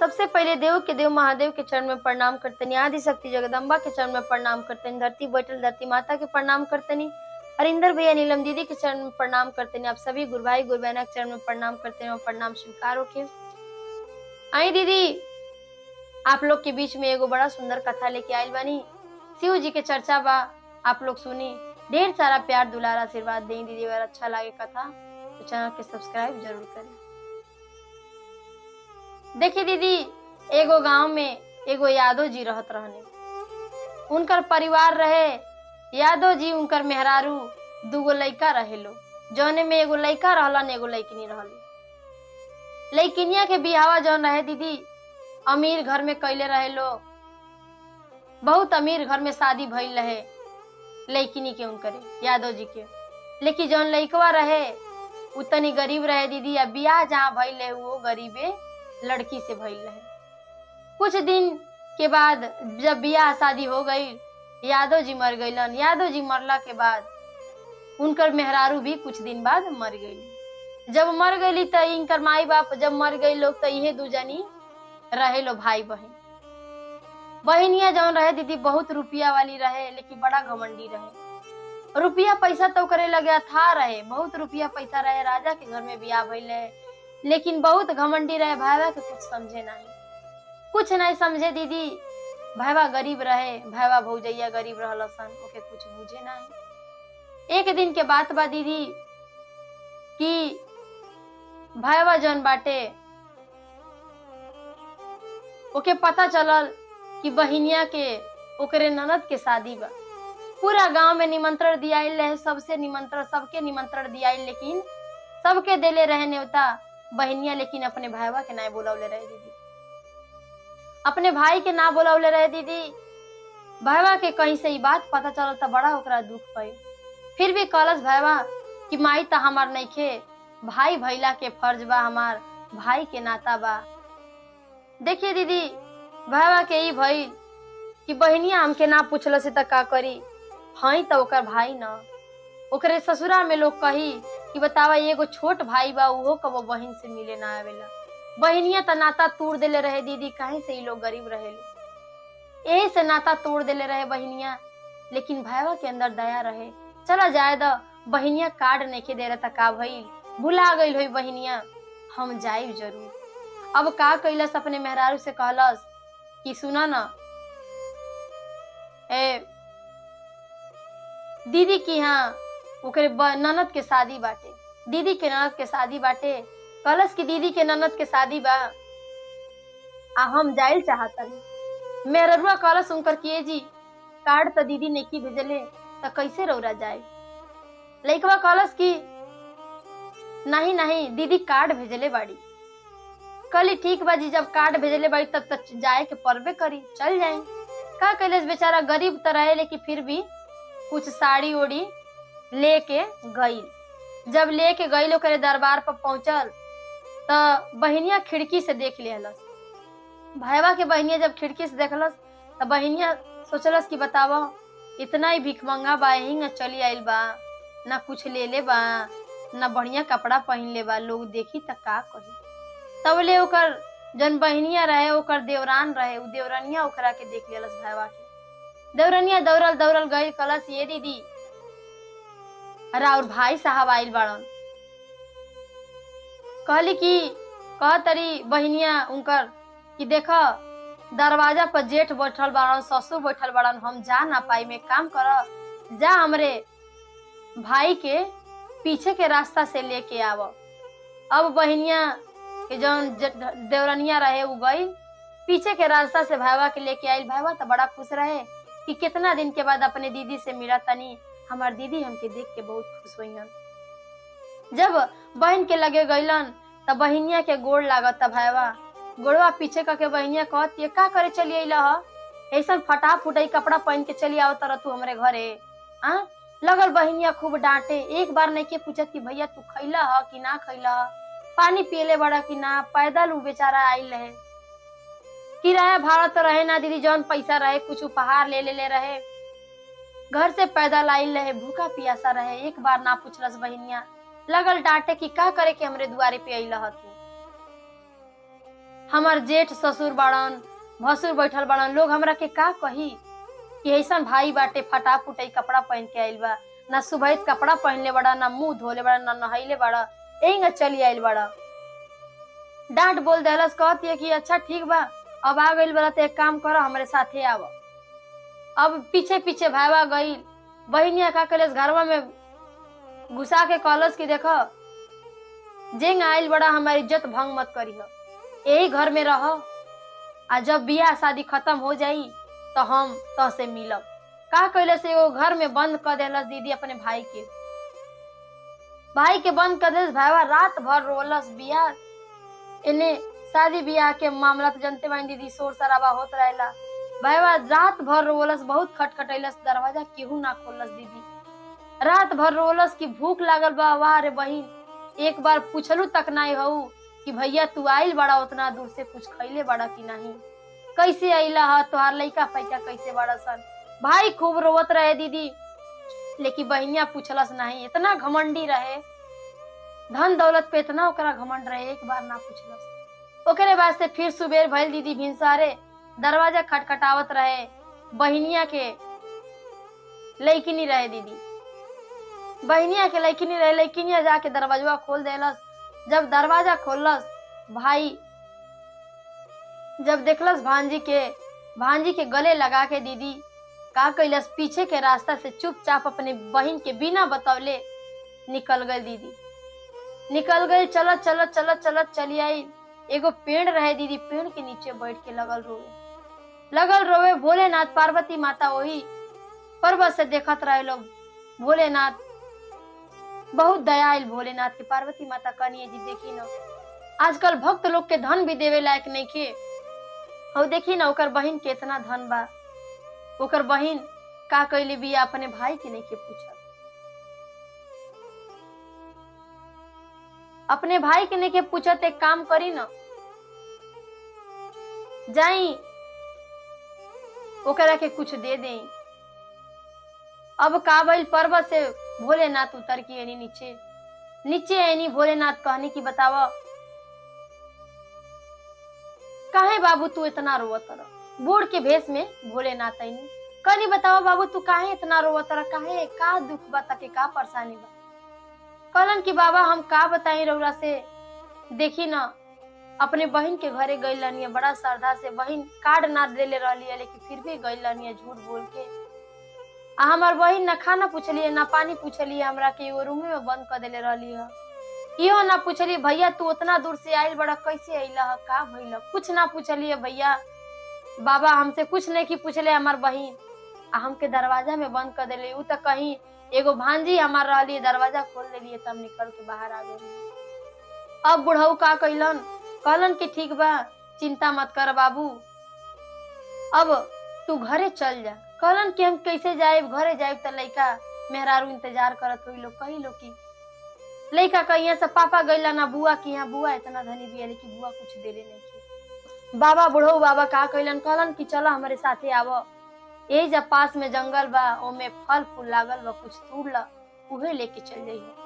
सबसे पहले देव के देव महादेव के चरण में प्रणाम करतनी आदि शक्ति जगदम्बा के चरण में प्रणाम करतनी धरती बैठल धरती माता के प्रणाम करतनी हरिंदर भैया नीलम दीदी के चरण में प्रणाम करतनी आप सभी गुरु भाई गुरु बहना के चरण में प्रणाम करते हैं और प्रणाम स्वीकार होके आई दीदी आप लोग के बीच में एगो बड़ा सुंदर कथा लेके आयल बानी शिव जी के चर्चा बा आप लोग सुनी ढेर सारा प्यार दुलार आशीर्वाद दें दीदी अगर अच्छा लगे कथा तो चैनल के सब्सक्राइब जरूर करें देखिए दीदी एगो गांव में एगो यादव जी रहत रहने उनकर परिवार रहे यादव जी उनकर मेहरारू दूगो लइका रहे लो जौने में एगो लइका रहलन एगो लइकनी रहली लइकिनिया के बिहावा जौन रहे दीदी अमीर घर में कैले रहे लो बहुत अमीर घर में शादी भइल रहे लइकिनी के उनकरे यादव जी के लेकिन जौन लइकवा रहे उ तनी गरीब रहे दीदी आ बियाह जहाँ भइल रहे वो गरीबे लड़की से भइल रहे कुछ दिन के बाद जब बियाह शादी हो गई यादव जी मर गईलन यादव जी मरला के बाद उनकर मेहरारू भी कुछ दिन बाद मर गई जब मर गईली त इनकर माई बाप जब मर गई लोग तो इहे दू जनी रहे लो भाई बहन बहनिया जौन रहे दीदी बहुत रुपया वाली रहे लेकिन बड़ा घमंडी रहे रुपया पैसा तो करे लगे था रहे बहुत रुपया पैसा रहे राजा के घर में बियाह भइल रहे लेकिन बहुत घमंडी रहे भाईवा के कुछ समझे नहीं कुछ नहीं समझे दीदी भाईवा गरीब रहे भाईवा भौजैया गरीब रहल सन ओके कुछ बुझे नहीं एक दिन के बात बा दीदी कि भाईवा जौन बाटे ओके पता चलल कि बहिनिया के ओकरे ननद के शादी बा पूरा गांव में निमंत्रण दियाइल रहे सबसे निमंत्रण सबके निमंत्रण दियाइल लेकिन सबके देले रहे न्योता बहनिया लेकिन अपने भाईवा के ना बोलौले रहे दीदी अपने भाई के ना बोलौले रहे दीदी भाईवा के कहीं से ई बात पता चलल त बड़ा ओकरा दुख भइल फिर भी कहलस भाईवा कि माई त हमार नइखे भाई भैला के फर्ज बा हमार भाई के नाता बा देखिए दीदी भाईवा के ई भइल कि बहनिया हमके ना पूछल से त का करी हई त ओकर भाई न ओकरे ससुरा में लोग कही कि बतावा एगो छोट भाई बा उहो कबो बहन से मिले ना आवेला बहनिया त नाता तोड़ देले रहे दीदी काहे से ई लोग गरीब रहेले यही से नाता तोड़ देले रहे बहनिया लेकिन भाईवा के अंदर दया रहे चला जाए द बहनिया कार्ड नहीं दे रहा का भइल भुला गई हुई बहनिया हम जाइब जरूर अब का कैलस अपने मेहरारू से कहलस कि सुना ना ए दीदी की यहाँ ओकरे ब- ननद के शादी बाटे दीदी के ननद के शादी बाटे कहलस कि दीदी के ननद के शादी बा आ हम जाइल चाहतनी मेहररुआ कहलस उनकर किए जी कार्ड त दीदी नेकी भेजले त कैसे रौरा जाए लइकवा कहलस कि नहीं नहीं दीदी कार्ड भेजले बाड़ी कहली ठीक बा जी जब कार्ड भेजले बाड़ी तब तक जाए के परबे करी चल जाए का कैलेस बेचारा गरीब त रहे लेकिन फिर भी कुछ साड़ी ओड़ी लेके गई जब लेके गई ओकरे दरबार पर पहुंचल त बहनिया खिड़की से देख लेहलस भाईवा के बहनिया जब खिड़की से देखलस त बहनिया सोचलस कि बतावा इतना ही भिखमंगा बा यही न चली आइल बा ना कुछ ले ले बा ना बढ़िया कपड़ा पहन ले बा लोग देखी त का कही तब ले ओकर जन बहनिया रहे ओकर देवरान रहे उ देवरनिया ओकरा के देख लेलस भाईवा के देवरनिया दौड़ल दौड़ल गई कलस ये दीदी अरे और भाई साहब आइल बाड़न कहली कि कह तरी बहनिया उनकर कि देख दरवाजा पर जेठ बैठल बाड़न ससुर बैठल बाड़न हम जा ना पाई में काम कर जा हमरे भाई के पीछे के रास्ता से लेके आव अब बहनिया के जौन ज- देवरनिया रहे उ गई पीछे के रास्ता से भाईवा के लेके आइल भाईवा तो बड़ा खुश रहे कि कितना दिन के बाद अपने दीदी से मिला तनी हमार दीदी हमके देख के बहुत खुश हुईन जब बहन के लगे गईलन तब बहनिया के गोड़ लागत भाईवा गोड़वा पीछे करके बहनिया कहत ये का करे चली अइला ह ऐसा फटा फुटाई कपड़ा पहन के चली आओ तर तू हमरे घरे आ लगल बहनिया खूब डांटे एक बार नहीं के पूछत कि भैया तू खैला ह कि ना खैला ह पानी पियले बड़ा कि ना पैदल उ बेचारा आइल रहे किराया भाड़ा तो रहे ना दीदी जौन पैसा रहे कुछ उपहार ले ले ले रहे घर से पैदल आइल रहे भूखा पियासा रहे एक बार ना पूछलस बहनिया लगल डांटे कि का करे के हमरे दुआरे पे अइला ह तू हमार जेठ ससुर बाड़न भसुर बैठल बाड़न लोग हमरा के का कही कि ऐसन भाई बाटे फटा फुटई कपड़ा पहन के आइल बा ना सुबह कपड़ा पहनले बड़ा ना मुंह धोले बड़ा ना नहैले बड़ा यही चली आइल बड़ा डांट बोल देहलस कहती है कि अच्छा ठीक बा अब आ गइल बड़ा तो एक काम करो हमारे साथे आव अब पीछे पीछे भाईवा गइल बहनिया का कलेस घरवा में घुसा के कहलस कि देखो जेंग आइल बड़ा हमारी इज्जत भंग मत करी यही घर में रह आ जब बियाह शादी खत्म हो जाई तो हम तो से मिलब का कैले से एगो घर में बंद कर देलस दीदी अपने भाई के भाई के बंद कर देलस भाईवा रात भर रोलस बियाह इन्हें शादी बियाह के मामला तो जनते बानी दीदी शोर शराबा होत रहेला भाईवा रात भर रोलस बहुत खटखटैलस दरवाजा केहू ना खोलस दीदी रात भर रोलस की भूख लागल बा वाह रे बहिन एक बार पूछलू तक नहीं हऊ कि भैया तू आइल बड़ा उतना दूर से कुछ खैले बड़ा कि नहीं कैसे आइला ह तोहार लइका फैका कैसे बड़ा सन भाई खूब रोवत रहे दीदी लेकिन बहनिया पूछलस नहीं इतना घमंडी रहे धन दौलत पे इतना ओकरा घमंड रहे एक बार ना पूछलस ओकरे बाद से फिर सुबेर भइल दीदी भिनसारे दरवाजा खटखटावत रहे बहनिया के लइकिनी रहे दीदी बहनिया के लइकिनी रहे लइकिनिया जाके दरवाजा खोल देलस जब दरवाजा खोलस भाई जब देखलस भांजी के भांजी के गले लगा के दीदी का कैलस पीछे के रास्ता से चुपचाप अपने बहन के बिना बतौले निकल गए दीदी निकल गए चलत चलत चलत चलत चली आई एगो पेड़ रहे दीदी पेड़ के नीचे बैठ के लगल रोवे लगल रोवे भोलेनाथ पार्वती माता वही पर्वत से देखत रहे लोग भोलेनाथ बहुत दयाल भोलेनाथ के पार्वती माता कनिए जी देखी न आजकल भक्त लोग के धन भी देवे लायक नहीं के और देखी ना ओकर बहिन के इतना धन बा ओकर बहिन का कैले बिया अपने भाई के नहीं के पूछल अपने भाई के नहीं के पूछत एक काम करी ना जाई ओकरा के कुछ दे दे अब काबिल पर्वत से भोलेनाथ उतर के एनी नीचे नीचे एनी भोलेनाथ कहने की बतावा काहे बाबू तू इतना रोवत रह बूढ़ के भेष में भोलेनाथ आईनी कनी बतावा बाबू तू काहे इतना रोवत रह काहे का दुख बा तके का परेशानी बा कहलन कि बाबा हम का बताई रउरा से देखी ना अपने बहन के घरे गई लनिया बड़ा श्रद्धा से बहन कार्ड ना देले रहली है लेकिन फिर भी गई लनिया झूठ बोल के आ हमार बहन ना खाना पूछलिए ना पानी पूछलिए हमरा के एगो रूम में बंद कर देले रहली है इहो ना पूछलिए भैया तू उतना दूर से आइल बड़ा कैसे अइला है का भइल कुछ ना पूछलिए भैया बाबा हमसे कुछ नहीं की पूछले हमार बहन आ हमके दरवाजा में बंद कर देले उ तो कहीं एगो भांजी हमार रहली दरवाजा खोल देलिए तब निकल के बाहर आ गई अब बुढ़ऊ का कैलन कहलन कि ठीक बा चिंता मत कर बाबू अब तू घरे चल जा कहलन कि हम कैसे जाए घरे जाए तो लइका मेहरारू इंतजार करत हुई लोग कही लोग की लइका कहिया से पापा गईला ना बुआ की यहाँ बुआ इतना धनी बिया लेकिन बुआ कुछ देले नहीं की बाबा बुढ़ऊ बाबा का कहलन कहलन कि चलो हमारे साथे आवो यही जब पास में जंगल बा ओमे फल फूल लागल बा कुछ तोड़ ला उहे लेके चल जाइए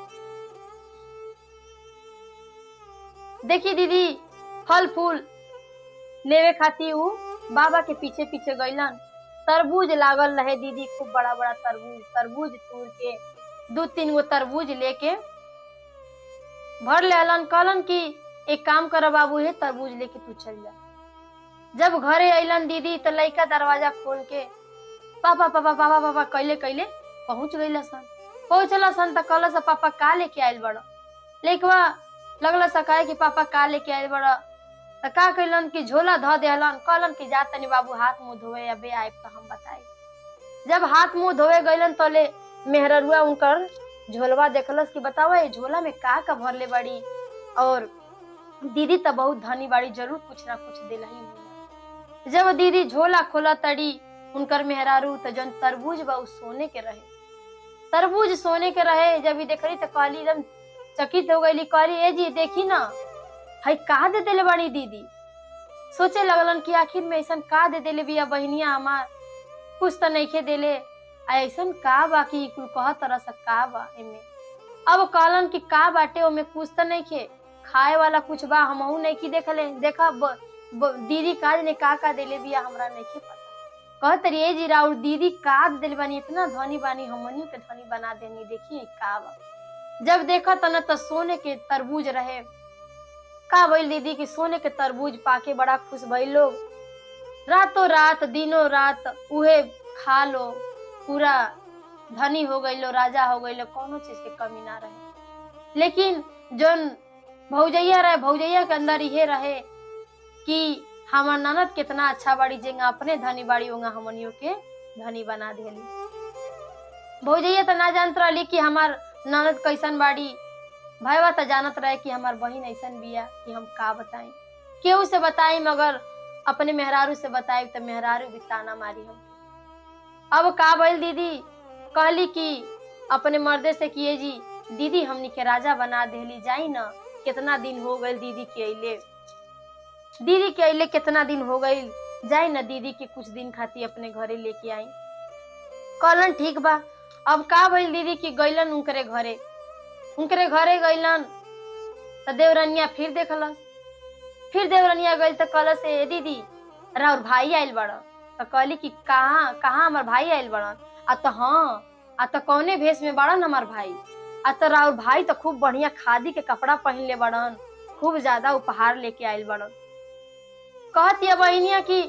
देखी दीदी फल फूल लेवे खातिर ऊ बाबा के पीछे पीछे गईलन तरबूज लागल रहे दीदी खूब बड़ा बड़ा तरबूज तरबूज तोड़ के दू तीन गो तरबूज लेके भर लेलन कहलन कि एक काम कर बाबू हे तरबूज लेके तू चल जा जब घरे अइलन दीदी तो लइका दरवाजा खोल के पापा पापा पापा पापा कैले कैले पहुंच गईला सन पहुंचला सन त कहला सा पापा का लेके आइल बड़ लइकवा लगला सा कहे कि पापा का लेके आइल बड़ त का कैलन कि झोला ध देहलन कहलन कि जा तनी बाबू हाथ मुंह धोए या बे आइब त हम बताई जब हाथ मुंह धोए गईलन तो ले मेहररुआ उनकर झोलवा देखलस कि बतावा ये झोला में का का भरले बड़ी और दीदी त बहुत धनी बाड़ी जरूर कुछ ना कुछ दिला ही होगा जब दीदी झोला खोला तड़ी उनकर मेहरारू त जन तरबूज बा उ सोने के रहे तरबूज सोने के रहे जब ई देखली त कहली एकदम चकित हो गईली कहली ए जी देखी ना हई का दे देले बाड़ी दीदी सोचे लगलन कि आखिर में ऐसन का दे देले बिया बहनिया हमार कुछ त नइखे देले आ ऐसन का बा कि कुल कह तरह से का बा एमे अब कहलन कि का बाटे ओमे कुछ त नइखे खाए वाला कुछ बा हमहू नहीं की देखले देखा ब, ब, दीदी काज ने का का देले बिया हमरा नहीं पता कहत रही ए जी राउर दीदी का दिल बानी इतना धनी बानी हमनियों के धनी बना देनी देखिए का बा जब देखा त न त सोने के तरबूज रहे का भइल दीदी की सोने के तरबूज पाके बड़ा खुश भइल लोग रातों रात दिनों रात उहे खा लो पूरा धनी हो गई लो राजा हो गई लो कोनो चीज के कमी ना रहे लेकिन जोन भौजैया रहे भौजैया के अंदर ये रहे कि हमार ननद कितना अच्छा बाड़ी जेंगा अपने धनी बाड़ी होंगा हमनियों के धनी बना देली भौजैया तो ना जानत रहली कि हमार ननद कैसन बाड़ी भाईवा तो जानत रहे कि हमार बहिन ऐसन बिया कि हम का बताई केहू से बताई मगर अपने मेहरारू से बताई तो मेहरारू भी ताना मारी हम अब का भइल दीदी कहली कि अपने मर्दे से किए जी दीदी हमनी के राजा बना देली जाई ना कितना दिन हो गए दीदी के अइले दीदी के अइले कितना दिन हो गई जाई ना दीदी के कुछ दिन खातिर अपने घरे लेके आई कहलन ठीक बा अब का भइल दीदी की गइलन उनकरे घरे उनकरे घरे गइलन त देवरनिया फिर देखलस फिर देवरनिया गइल त कहलस ए दीदी राउर भाई आइल बड़ त कहली कि कहाँ कहाँ हमार भाई आइल बड़न आ त हाँ आ त कौने भेष में बड़न हमार भाई आ त राउर भाई तो खूब बढ़िया खादी के कपड़ा पहन ले बड़न खूब ज्यादा उपहार लेके आइल बड़न कहत ये बहनिया की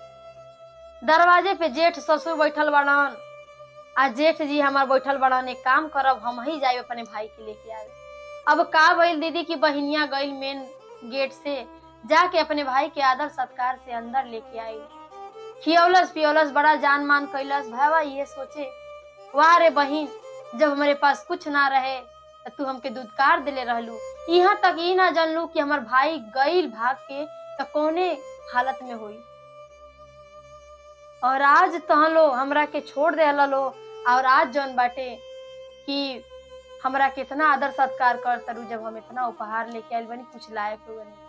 दरवाजे पे जेठ ससुर बैठल बड़न आ जेठ जी हमार बैठल बड़न एक काम करब हम ही जाए अपने भाई के लेके आवे अब का भइल दीदी की बहनिया गइल मेन गेट से जाके अपने भाई के आदर सत्कार से अंदर लेके आई खियौलस पियौलस बड़ा जान मान कैलस भावा ये सोचे वाह रे बहिन जब हमारे पास कुछ ना रहे त तू हमके दुदकार दिले रहलू यहाँ तक ई ना जानलू कि हमार भाई गईल भाग के त कौने हालत में हुई और आज तहन लो हमरा के छोड़ दे लो और आज जौन बाटे कि हमरा के इतना आदर सत्कार कर तरू जब हम इतना उपहार लेके आइल बनी कुछ लायक हो बनी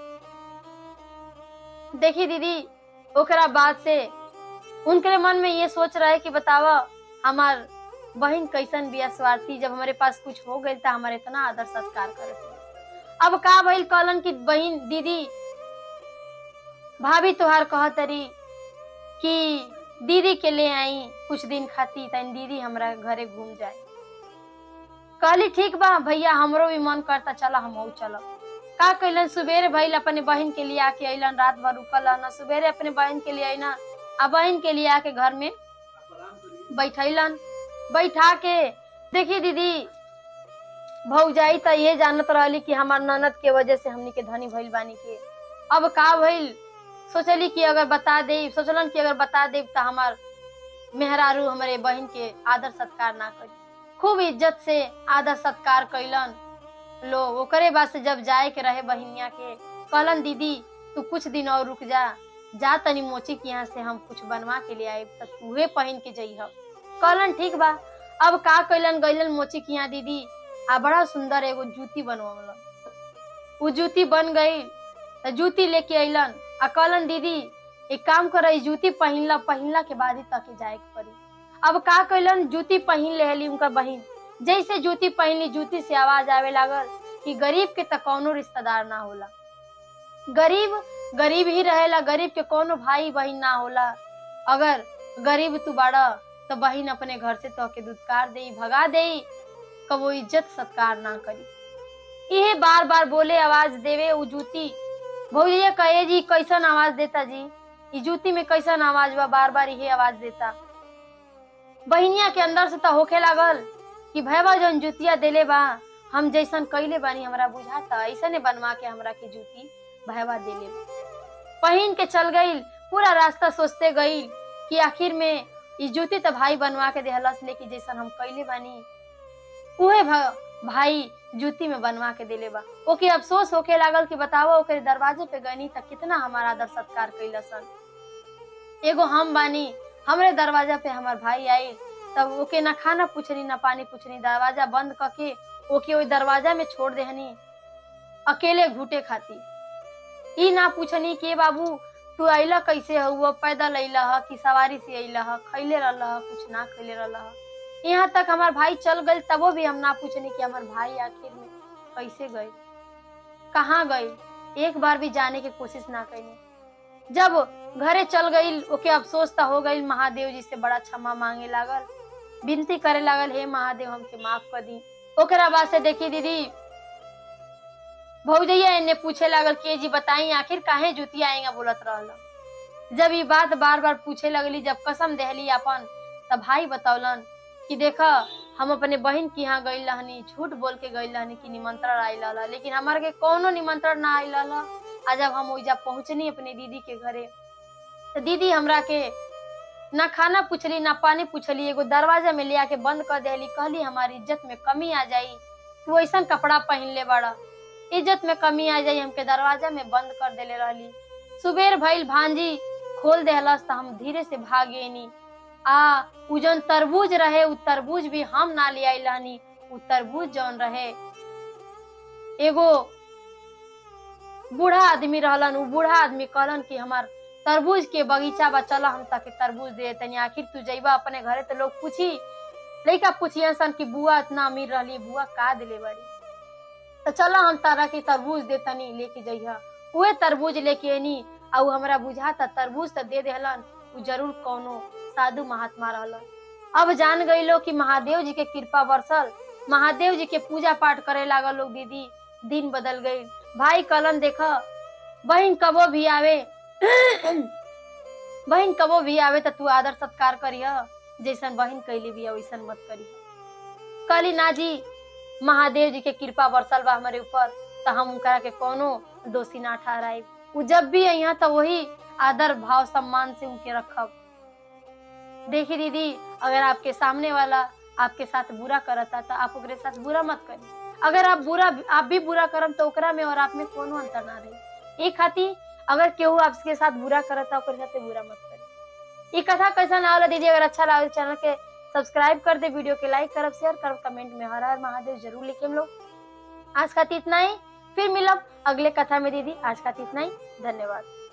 देखी दीदी ओकरा बाद से उनके मन में ये सोच रहे कि बतावा हमार बहन कैसन बिया स्वार्थी जब हमारे पास कुछ हो गई था हमारे इतना आदर सत्कार करे अब का भइल कहलन कि बहन दीदी भाभी तुहार कहतरी कि दीदी के ले आई कुछ दिन खाती तन दीदी हमरा घरे घूम जाए कहली ठीक बा भैया हमरो भी मन करता चला हम चलब का कैलन सुबेरे भइल अपने बहन के लिए आके अइलन रात भर रुकल न सुबेरे अपने बहन के लिए अइना आ बहन के लिए आके घर में बैठैलन बैठा के देखी दीदी भौजाई त ये जानत रहली कि हमार ननद के वजह से हमनी के धनी भइल बानी के अब का भइल सोचली कि अगर बता दे सोचलन कि अगर बता दे तो हमार मेहरारू हमारे बहन के आदर सत्कार ना करी खूब इज्जत से आदर सत्कार कैलन लो ओकरे बाद से जब जाए के रहे बहिनिया के कहलन दीदी तू कुछ दिन और रुक जा जा तनी मोची के यहाँ से हम कुछ बनवा के ले आए त तूहे पहन के जइह कहलन ठीक बा अब का कैलन गइलन मोची के यहाँ दीदी आ बड़ा सुंदर एगो जूती बनवलन उ जूती बन गई त जूती लेके अइलन आ कहलन दीदी एक काम कर ई जूती पहिनला पहिनला के बाद ही तके जाए के पड़ी अब का कैलन जूती पहिन लेहली उनकर बहिन जैसे जूती पहनली जूती से आवाज आवे लागल कि गरीब के त कौनो रिश्तेदार ना होला गरीब गरीब ही रहेला गरीब के कोनो भाई बहिन ना होला अगर गरीब तू बाड़ा तो बहिन अपने घर से तो के दुदकार दे भगा दे कबो इज्जत सत्कार ना करी इहे बार बार बोले आवाज देवे उ जूती भौजिया कहे जी कैसन आवाज देता जी ई जूती में कैसन आवाज बा बार बार इहे आवाज देता बहिनिया के अंदर से तो होखे लागल कि भैया जौन जुतिया देले बा हम जैसन कैले बानी हमरा बुझाता ऐसने बनवा के हमरा के जूती भैया देले बा पहिन के चल गईल पूरा रास्ता सोचते गईल कि आखिर में ई जूती तो भाई बनवा के देहलस लेकिन जैसन हम कैले बानी उहे भ- भाई जूती में बनवा के देले बा ओके अफसोस होके लागल कि बताओ ओकरे दरवाजे पे गनी तक कितना हमारा आदर सत्कार कैलसन एगो हम बानी हमरे दरवाजा पे हमार भाई आई तब ओके ना खाना पूछनी ना पानी पूछनी दरवाजा बंद करके ओके ओई दरवाजा में छोड़ देहनी अकेले घूटे खाती ई ना पूछनी के बाबू तू अइला कैसे हुआ पैदल अइला ह कि सवारी से अइला ह खैले रहल ह कुछ ना खैले रहल ह यहाँ तक हमार भाई चल गए तबो भी हम ना पूछनी कि हमार भाई आखिर में कैसे गए कहाँ गई एक बार भी जाने की कोशिश ना करी जब घरे चल गई ओके अफसोस तो हो गई महादेव जी से बड़ा क्षमा मांगे लागल विनती करे लागल हे महादेव हमके माफ कर दी ओकरा बाद से देखी दीदी भौजैया इन्ने पूछे लागल के जी बताई आखिर काहे जुती आएगा बोलत रहल जब ये बात बार बार पूछे लगली जब कसम देहली अपन तब भाई बतौलन कि देखा हम अपने बहन के यहाँ गई रहनी झूठ बोल के गई रहनी कि निमंत्रण आयल रहा लेकिन हमारे के कोनो निमंत्रण ना आयल रहा आ जब हम ओइजा पहुंचनी अपने दीदी के घरे तो दीदी हमरा के ना खाना पूछली ना पानी पूछली एगो दरवाजा में लिया के बंद कर देली कहली हमारी इज्जत में कमी आ जाई तू ऐसा कपड़ा पहन ले बड़ा इज्जत में कमी आ जाई हमके दरवाजा में बंद कर देले रहली सुबेर भइल भांजी खोल देहलस त हम धीरे से भागेनी आ उ जौन तरबूज रहे उ तरबूज भी हम ना ले आइल रहनी उ तरबूज जौन रहे एगो बूढ़ा आदमी रहलन उ बूढ़ा आदमी कहलन कि हमार तरबूज के बगीचा बा चला हम ताके तरबूज दे तनी आखिर तू जइबा अपने घरे तो लोग पूछी लइका पूछियन सन कि बुआ इतना अमीर रहली बुआ का दिले बड़ी तो चलो हम तारा के तरबूज दे तनी लेके जइहा उहे तरबूज लेके एनी आ उ हमरा बुझाता तरबूज तो दे देहलन उ जरूर कौनो साधु महात्मा रहलन अब जान गई लोग कि महादेव जी के कृपा बरसल महादेव जी के पूजा पाठ करे लागल लोग दीदी दिन बदल गई भाई कलन देख बहन कबो भी आवे बहन कबो भी आवे तो तू आदर सत्कार करिह जैसन बहन कैली भी वैसन मत करी कली ना जी महादेव जी के कृपा बरसल बा हमारे ऊपर तो हम उनकरा के कोनो दोषी ना ठहराए उ जब भी यहाँ तो वही आदर भाव सम्मान से उनके रखब देखी दीदी अगर आपके सामने वाला आपके साथ बुरा करता तो आप ओकरे साथ बुरा मत करी अगर आप बुरा आप भी बुरा करम तो ओकरा में और आप में कोनो अंतर ना रही एक खातिर अगर केहू आपके साथ बुरा करता ओकरे साथ बुरा मत करी ये कथा कैसा ना होला दीदी अगर अच्छा लगा तो चैनल के सब्सक्राइब कर दे वीडियो के लाइक करब शेयर करब कमेंट में हर हर महादेव जरूर लिखे हम लोग आज खातिर इतना ही फिर मिलब अगले कथा में दीदी आज खातिर इतना ही धन्यवाद